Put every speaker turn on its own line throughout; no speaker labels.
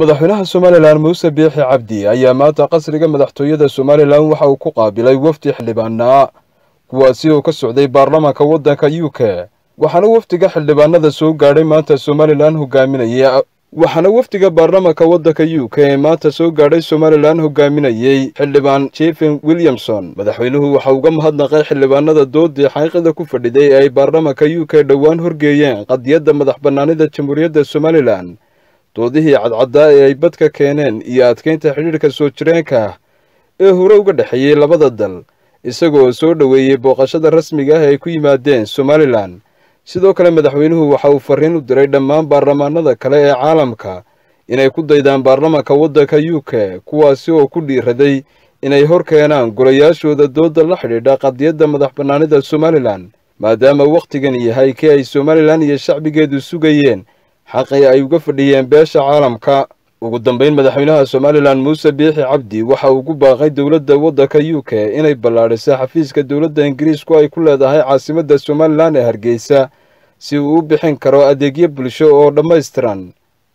madaxweynaha somalilan muuse biixi cabdi ayaa maanta qasriga madaxtooyada somalilan waxa uu ku qaabilay wafdi xildhibaana kuwaasi oo ka socday baarlamaanka waddanka u k waxaana wafdiga xildhibaanada soo gaadhay maanta somalilan hogaaminaya waxaana wafdiga baarlamaanka waddanka u k ee maanta soo gaadhay somalilan hogaaminayey xildhibaan jefen williamson madaxweynuhu waxa uga mahadnaqay xildhibaanada doodii xaqiiqada ku fadhiday ee ay baarlamaanka u k dhowaan horgeeyeen qadiyadda madax bannaanida jamhuuriyadda somalilan doodihii cadcaddaa ee ay badka keeneen iyo adkeynta xidhiidhka soo jireenka ee hore uga dhexeeyey labada dal isagoo soo dhoweeyey booqashada rasmiga ah ee ay ku yimaadeen somalilan sidoo kale madaxweynuhu waxa uu farriin u diray dhammaan baarlamaanada kale ee caalamka inay ku daydaan baarlamaanka waddanka u k kuwaasi oo ku dhiiraday inay hor keenaan golayaashooda doodda la xidhiidha qadiyadda madax bannaanida somalilan maadaama wakhtigan yahay kii ay somalilan iyo shacbigeedu sugayeen xaqii ay uga fadhiyeen beesha caalamka ugu dambayn madaxweynaha somalilan muuse biixi cabdi waxa uu ku baaqay dowladda waddanka u k inay ballaadhiso xafiiska dowladda ingiriisku ay ku leedahay caasimadda somalilan ee hargeysa si uu u bixin karo adeegyo bulsho oo dhammaystiran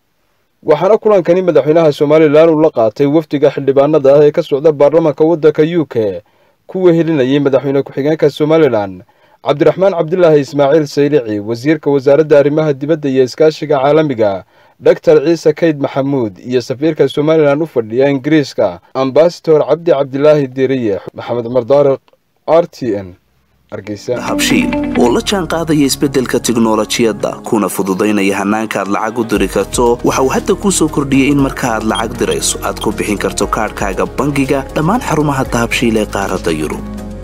waxaana kulankani madaxweynaha somalilan uu la qaatay wafdiga xildhibaanada ah ee ka socda baarlamaanka waddanka u k ku wehelinayay madaxweyne ku-xigeenka somalilan cabdiraxmaan cabdilaahi ismaaciil saylici wasiirka wasaaradda arrimaha dibadda iyo iskaashiga caalamiga doctor ciise kayd maxamuud iyo safiirka somalilan u fadhiya ingiriiska ambasador cabdi cabdilaahi diriye maxamed cumar daariq r t n
habshiil oo la jaan qaadaya isbeddelka tiknolojiyadda kuna fududaynaya hannaanka aad lacag u diri karto waxa uu hadda kuu soo kordhiyey in marka aad lacag dirayso aad ku bixin karto kaadhkaaga bangiga dhammaan xarumaha dahabshiil ee qaaradda yurub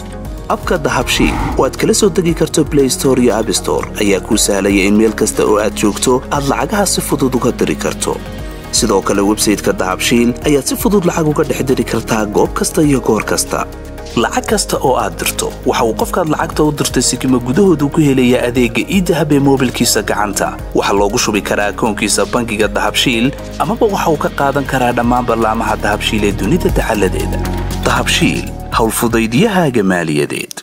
abka dahabshiil oo aad kala soo degi karto blay store iyo abstore ayaa kuu sahlaya in meel kasta oo aad joogto aad lacagaha si fudud uga diri karto sidoo kale websayteka dahabshiil ayaad si fudud lacag uga dhex diri kartaa goob kasta iyo goor kasta lacag kasta oo aad dirto waxa uu qofkaad lacagta u dirtay sikima gudahoodu ku helayaa adeegga iidahab ee moobilkiisa gacanta waxaa loogu shubi karaa akoonkiisa bangiga dahabshiil amaba waxa uu ka qaadan karaa dhammaan ballaamaha dahabshiil ee dunida dacaladeeda dahabshiil howlfudaydyahaaga maaliyadeed